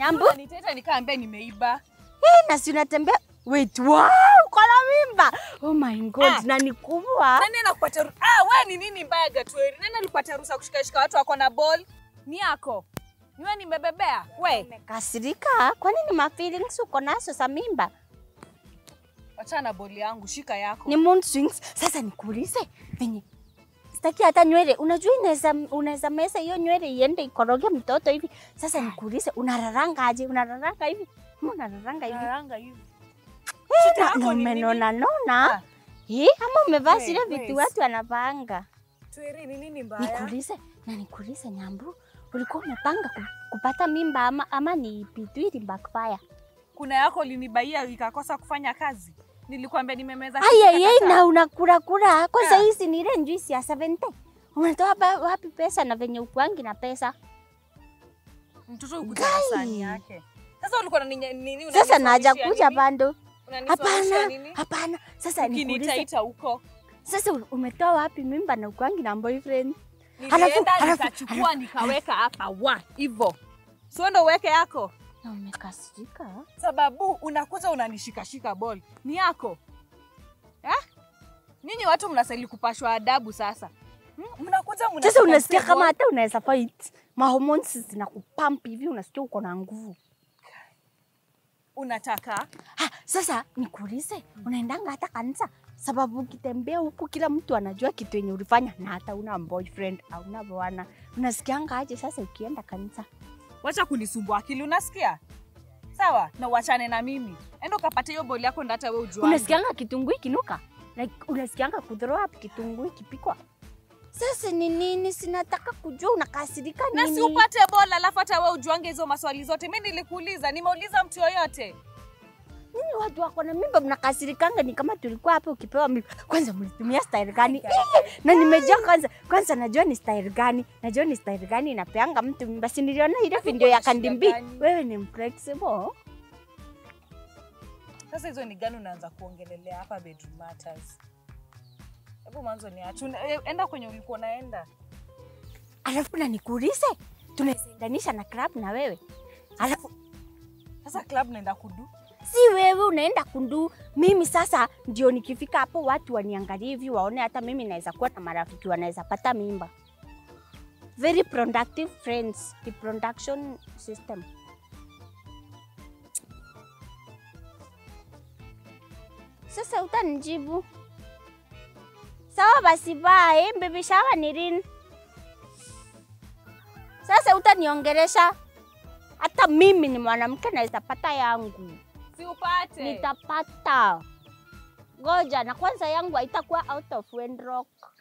Nyambu, Nitaita nikaambia nimeiba. eh, na si unatembea wait, wow, uko na mimba. Oh my god, Ah. na ni kubwa. Nani anakupatia ru- Ah, wewe ni nini mbaya Gatweri? Nani alikupatia ruhusa kushikashika watu wako na ball? Ni yako. Niwe nimebebea. We, Umekasirika? Kwa nini ma feelings uko nazo za mimba? achana na ball yangu, shika yako. Ni mood swings. Sasa nikuulize venye sitaki hata nywele. Unajua inaweza unaweza mesa hiyo nywele iende ikoroge mtoto hivi. Sasa nikuulize unararanga aje? Unararanga hivi? Ama unararanga hivi? Naranga hivi. Eh, Shida na- yako na ni nini? umenona nona. Ah. Eh, ama umevaa We, zile we, vitu watu wanapanga. Tweri ni nini mbaya? Nikuulize na nikuulize Nyambu, ulikuwa umepanga ku- kupata mimba ama, ama ni vitu ili backfire? Kuna yako linibaia ikakosa kufanya kazi. Nilikwambia nimemeza Aya kitu ye kakataa. na unakula kula kwanza Ah. hizi ni ile juice ya 70. Unatoa ba- wapi pesa na venye ukuangi na pesa? Mtoto ukuja na sahani Guy. yake. Sasa ulikuwa na nini nini Sasa naja unaniswalishia kuja nini? bando. Unaniswalishia Hapana, nini? hapana. Sasa nikuulize, Ukinitaita huko. sasa u- umetoa wapi mimba na ukuangi na boyfriend? Nilienda halafu- nikachukua nikaweka hapa wa hivyo. Sio ndo uweke yako. Na umekasirika? Sababu unakuja unanishikashika ball. Ni yako. Eh? Nyinyi watu mnastahili kupashwa adabu sasa. Hmm? Mnakuja mnashika Sasa unasikia msee kama ball. hata unaweza fight. Mahormones zinakupump hivi unasikia uko na nguvu. unataka Ha, sasa nikuulize, unaendanga hata kanisa? Sababu ukitembea huku kila mtu anajua kitu yenye ulifanya na hata una boyfriend au una bwana. Unasikianga aje sasa ukienda kanisa? wacha kunisumbua akili unasikia? Sawa, na uachane na mimi. Enda ukapata hiyo boli yako ndata wewe ujue. Unasikianga kitunguu ikinuka? Like, unasikianga kuthrow up kitunguu ikipikwa? Sasa ni nini? Sinataka kujua unakasirika na nini? si upate bola alafu hata wewe ujuange hizo maswali zote. Mimi nilikuuliza, nimeuliza mtu yoyote. Nini watu wako na mimba mnakasirikanga? Ni kama tulikuwa hapa ukipewa mimba. Kwanza mlitumia style gani? Eh, na nimejua kwanza, kwanza najua ni style gani, najua ni style gani inapeanga mtu mimba. Si niliona ile video ya kuna shida Kandimbi. gani? Wewe ni flexible. Sasa hizo ni gani unaanza kuongelelea hapa bedroom matters? Hebu mwanzo niache. Una- eh, Enda kwenye ulikuwa unaenda. Alafu na nikuulize, tunaweza endanisha na club na wewe? Alafu Sasa club naenda kudu. si wewe unaenda kundu, mimi sasa ndio nikifika hapo watu waniangalie hivi waone hata mimi naweza kuwa na marafiki wanaweza pata mimba. Very productive friends, the production system. Sasa utanijibu sawa? Basi bye, baby shower ni lini? Sasa utaniongelesha? Hata mimi ni mwanamke naweza pata yangu Si upate. nitapata. Ngoja na kwanza yangu haitakuwa out of wedlock.